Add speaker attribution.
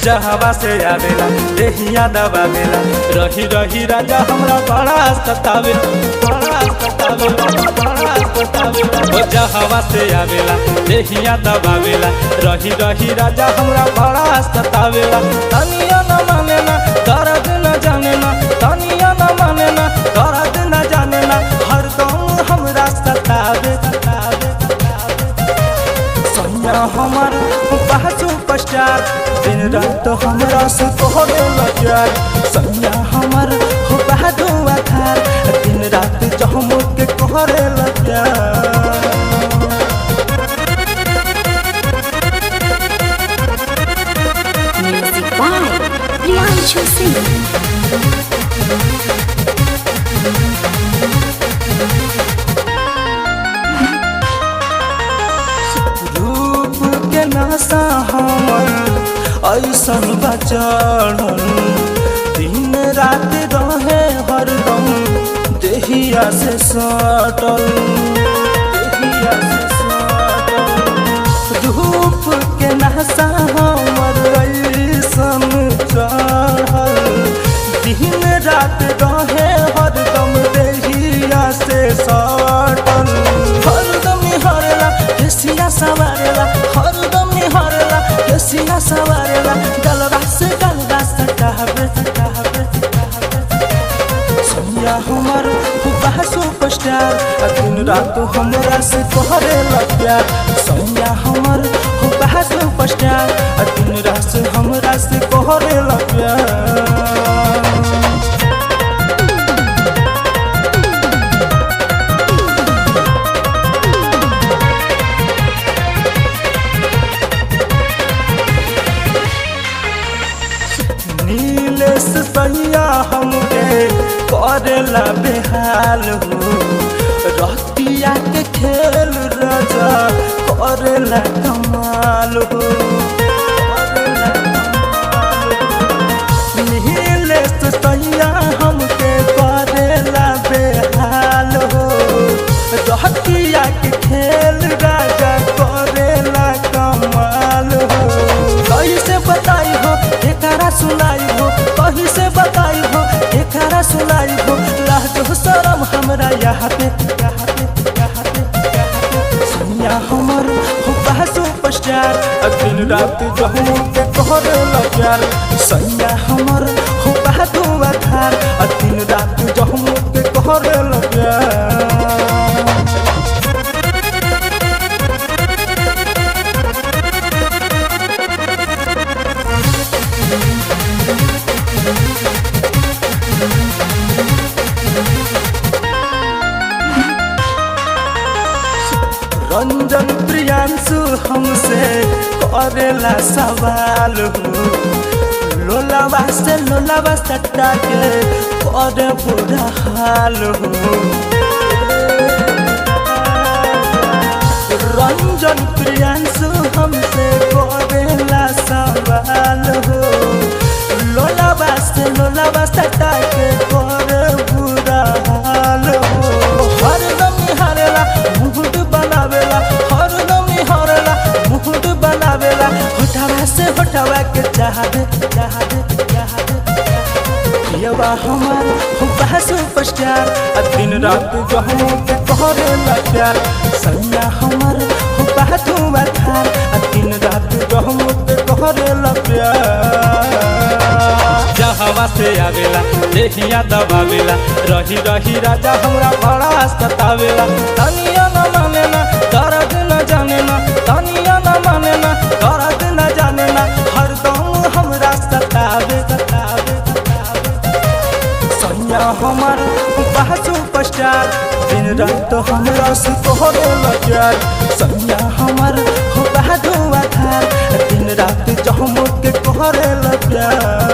Speaker 1: जहवा से आवेला देहिया दबावेला रही रही राजा हमरा बड़ा सतावेला बड़ा सतावेला बड़ा सतावेला ओ जहवा से आवेला देहिया दबावेला रही रही राजा हमरा बड़ा सतावेला तनिया न माने ना दर्द न जाने ना तनिया न माने ना दर्द न जाने ना हरदम हमरा सतावे सतावे सैया हमर बा सुपरस्टार दिन रात हमरा से कहले लजार सैया हमर बा दुआ खार दिन रात जहम के कहरे लजार
Speaker 2: Music by Priyanshu Singh.
Speaker 1: रूप के नशा हमर ऐसन बचड़न दिन रात रहे हरदम देहिया से सटल देहिया से सटल रूप के नशा हमर ऐसन चढ़ल दिन रात रहे हरदम देहिया से सटल हरदम हरला केसिया सवारेला हरदम हरला केसिया सवारेला गलबा से गलबा सटावे सटावे सैया हमर बा सुपरस्टार आ दिन रात हमरा से कहरेला प्यार सैया हमर बा सुपरस्टार आ दिन रात से हमरा से कहरेला प्यार नीलेश सैया हमके करेला बेहाल हो रतिया के खेल राजा करेला कमाल हो करेला कमाल हो। नीलेश सैया हमके करेला बेहाल हो रतिया के खेल राजा करेला कमाल हो कैसे बताई हो एकरा सुनाई हो कहीं से बताई हो एकरा सुनाई हो लाजो शरम हमरा यहाँ पे यहाँ पे यहाँ पे यहाँ पे सैया हमर हो बा सुपरस्टार आ दिन रात जहू के कहरे प्यार सैया हमर हो बा दुआ खार आ दिन रात जहू के कहरे प्यार रंजन प्रियांशु हमसे करेला सवाल हो लोलावा से लोलावा सट्टा के करे बुरा हाल हो रंजन प्रियांशु हमसे करेला सवाल हो लोलावा से लोलावा सट्टा के करे बुरा हाल हो हरदम हरेला मुकुट बनावेला हरदम हरेला मुकुट बनावेला होठवा से होठवा के चाहबे चाहबे चाहबे यवा हमार हो बा सुपरस्टार आ दिन रात जहू के करेला प्यार सैया हमर हो बा धुआ खार आ दिन रात जहू के करेला प्यार जहवा से आवेला देहिया दबावेला रही रही राजा हमरा बड़ा सतावेला तनिया न माने ना दर्द न जाने ना तनिया न माने ना दर्द न जाने ना हरदम हमरा सतावे सतावे सतावे सैया हमर बा सुपरस्टार दिन रात हमरा से तोहरे लजार सैया हमर बा दुआ खार दिन रात जहम के कहरे लजार